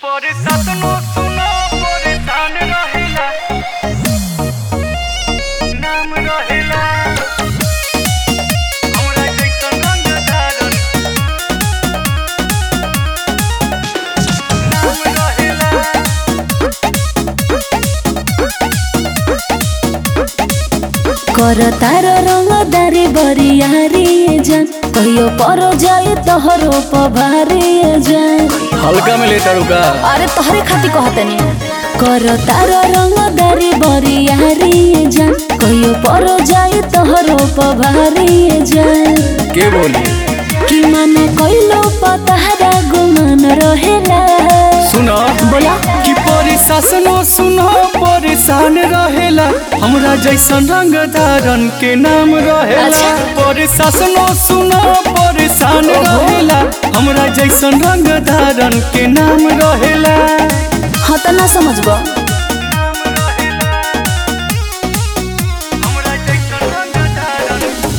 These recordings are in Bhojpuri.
পরিশাসনো শুনো পরিশান রহিলা নাম রহিলা আমরা জৈসন রঙ ধারণ নাম রহিলা कर तार रंगदारी बरियारी जान कहियो पर जाए तोहरो पभारी जान हल्का में लेटर का अरे तोहरे खाती कहतनी कर तार रंगदारी बरियारी जान कहियो पर जाए तोहरो पभारी जान के बोली कि मन कइलो पतारा गुमान रहेला सुनो बोला कि परिशासनो सुनो परेशान रहेला हमरा जैसन रंग धारन के नाम रहेला अच्छा। परिशासनो सुनो परेशान रहेला हमरा जैसन रंग धारन के नाम रहेला हाँ तो ना समझबो আমরা জৈসন রঙ ধারণ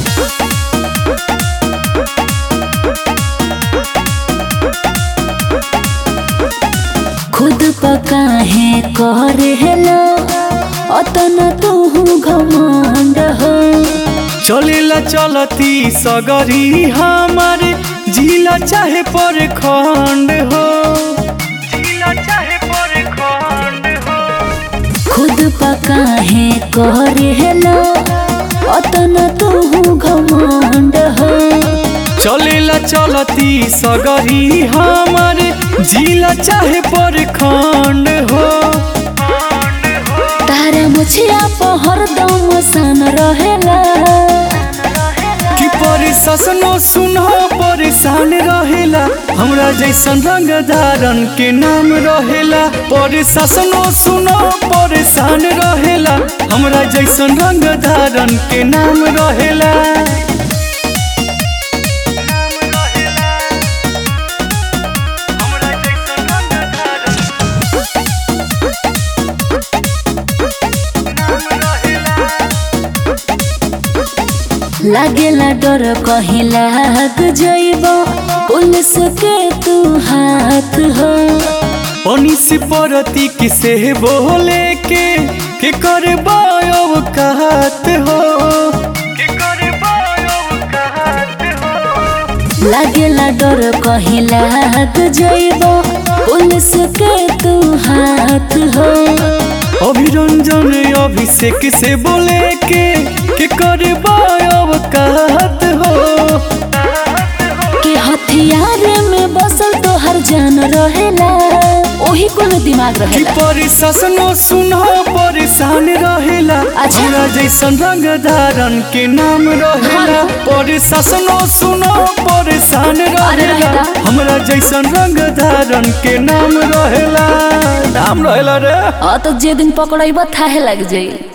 खुद पका है करे हेलो अतना तू घमंड हो चलेला चलती सगरी हमारे जिला चाहे पर खंड हो जिला चाहे पर खंड हो खुद पका है करे हेलो अतना तू घमंड हो चलेला चलती सगरी हमारे जिला चाहे पर खंड हो तारा मुछिया पहर दम सन रहेला कि परिशासनो सुनो परेशान रहेला हमरा जैसन रंग धारन के नाम रहेला परिशासनो सुनो परेशान रहेला हमरा जैसन रंग धारन के नाम रहेला আমরা জৈসন রঙ ধারণ নাম রহিলা लागेला डर कहीं लाग जइब पुलिस के तू हाथ हो पनिस परती किसे बोले के के करे बायब कहत हो के करे बायो कहत हो लागेला डर कहीं लाग जइब पुलिस के तू हाथ हो अभिरंजन अभिषेक से बोले के के करे बायब कहत हो कि हथियार में बसल तो हर जान रहेला ओही कोनो दिमाग कि रहेला परिशासनो सुनो परेशान रहेला अच्छा। हमरा जैसन रंग धारन के नाम रहेला परिशासनो सुनो परेशान अरे रहेला रहेला। हमरा जैसन रंग धारन के नाम रहेला नाम रहेला रे अ तो जे दिन पकड़ब थाहे लग जाई